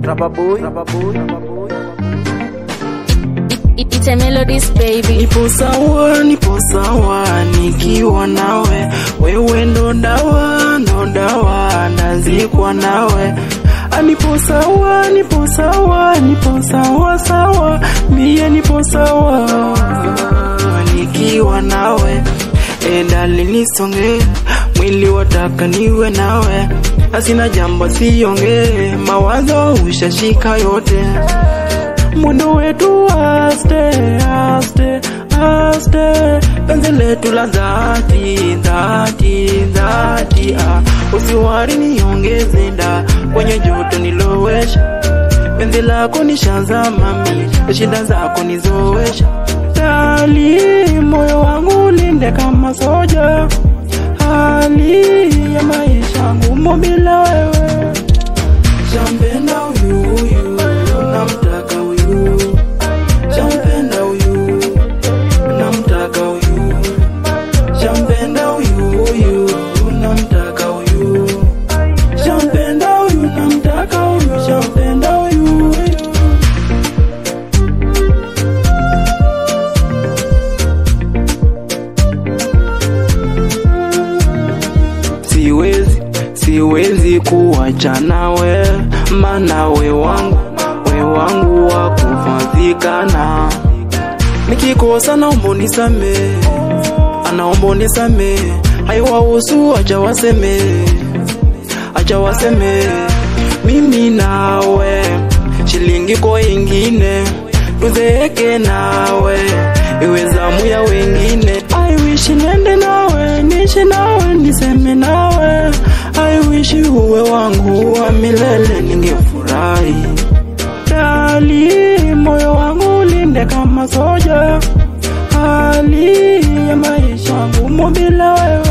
Rababoy, Rababoy, It, it's a melodies baby. Nipo sawa, nipo sawa nikiwa nawe, wewe ndo dawa, ndo dawa, ndazikwa nawe. Ah, Nipo sawa, nipo sawa, nipo sawa sawa, mie nipo sawa nikiwa nawe. E dali nisonge, mwili wataka niwe nawe, asina jambo siongee, mawazo ushashika yote mwendo wetu aste aste aste, penzi letu la dhati dhati dhati, ah, usiwari niongeze nda kwenye joto nilowesha, penzi lako nishazama mi, shida zako nizowesha, dali moyo wangu linde kama soja, hali ya maisha ngumu bila wewe Shampenda huyu huyu, namtaka huyu. Shampenda huyu, namtaka huyu. Shampenda huyu huyu, namtaka huyu. Shampenda huyu, namtaka huyu. Shampenda huyu huyu. Siwezi, siwezi kuwacha nawe, maana we wangu, we wangu wa kufadhikana. Nikikosa naomba unisamehe, anaomba unisamehe, haiwahusu acha waseme, acha waseme, mimi nawe shilingi kwa ingine, tuzeeke nawe, iwe zamu ya wengine. I wish niende nawe, niishi nawe, niseme nawe, I wish uwe wangu wa milele, ningefurahi dali, moyo wangu ulinde kama soja, hali ya maisha ngumu bila wewe